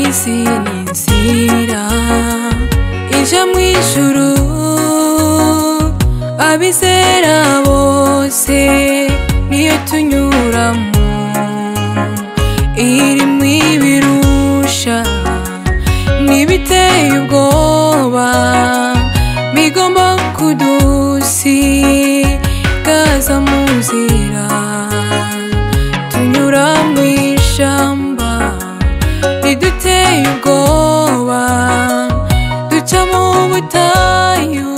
isi ni inzira ija mu ijuru abizera bose niyo tunyuramo irimo ibirusha n'ibiteye ubwoba bigomba kudusigaza mu nzira tunyura mu ishyamba riduteye ubwoba duca mu butayu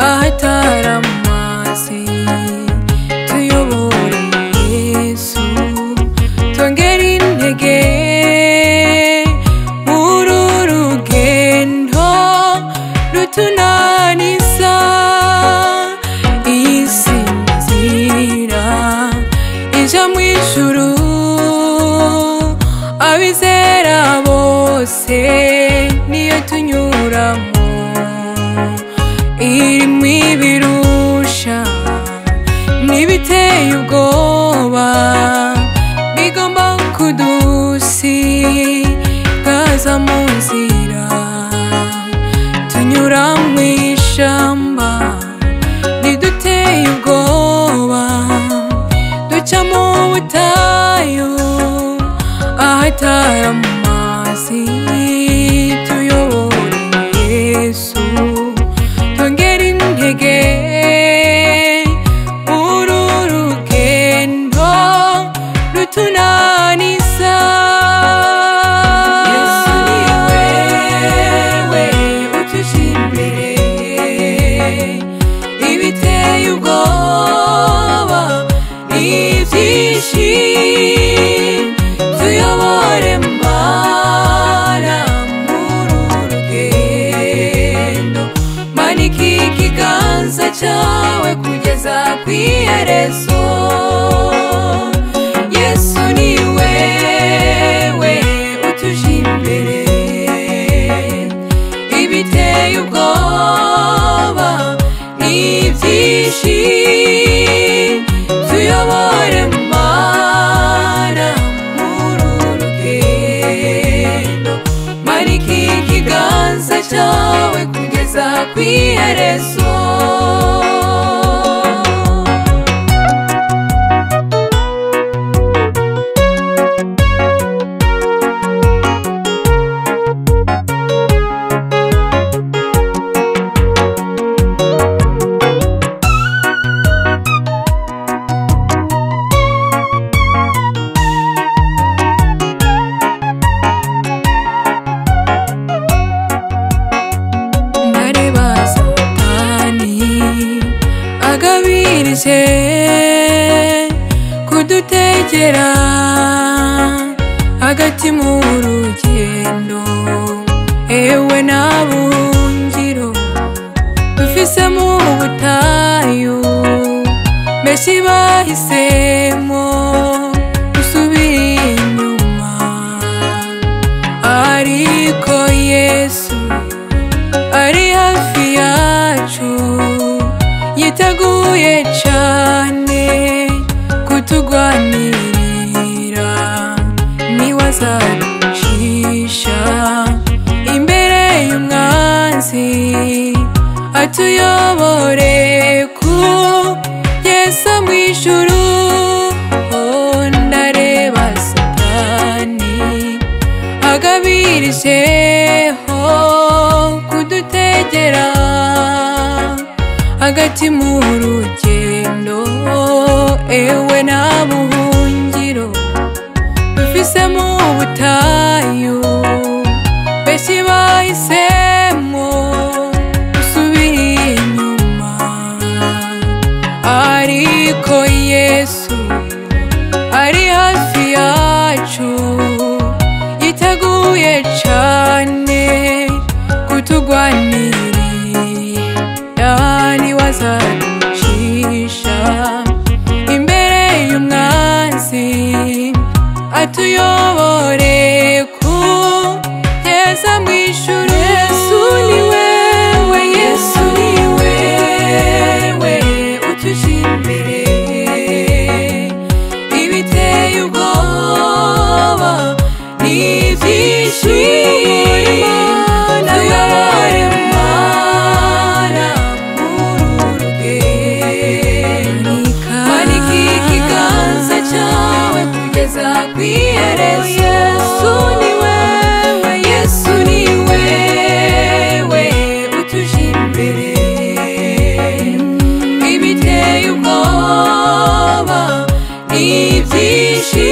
ahatari amazi tuyobore Yesu tongera intege muri uru rugendo rutunaniza iyi si ni nzira ija mu ijuru abizera bose niyo tunyuramo irimo ibirusha n'ibiteye ubwoba bigomba kudusigaza mu nzira tunyura mu ishyamba riduteye ubwoba duca mu butayu ahatari amazi tuyobore Yesu tongera intege uru rugendo rutunaniza Yesu ni wewe utuja imbere ibiteye ubwoba ni byinshi tuyobore mana muri uru rugendo manika ikiganza cyawe kugeza ku iherezo yesu ni wewe utuje imbere ibiteye ubwoba ni byinshi tuyobore mana muri uru rugendo manika ikiganza cyawe kugeza ku iherezo ndareba satani agabirije kudutegera hagati mu rugendo ewe n'abungiro dufise mu butayu benshi bahisemo gusubira inyuma ariko yesu ari hafi yacu yiteguye cyane kutugwanirira niwe azaducisha imbere y'umwanzi atuyobore ku yesa mu ijuru Oh, ndareba satani agabirijeho kudutegera hagati mu rugendo ewe n'abuhungiro dufise mu butayu benshi bahisemo gusubira inyuma ariko yesu ari hafi yacu yiteguye cyane kutugwanirira niwe azaducisha imbere y'umwanzi atuyobore ku nakwiyerezo yesu ni wewe yesu ni wewe utuje imbere ibiteye ubwoba ni ibyishimo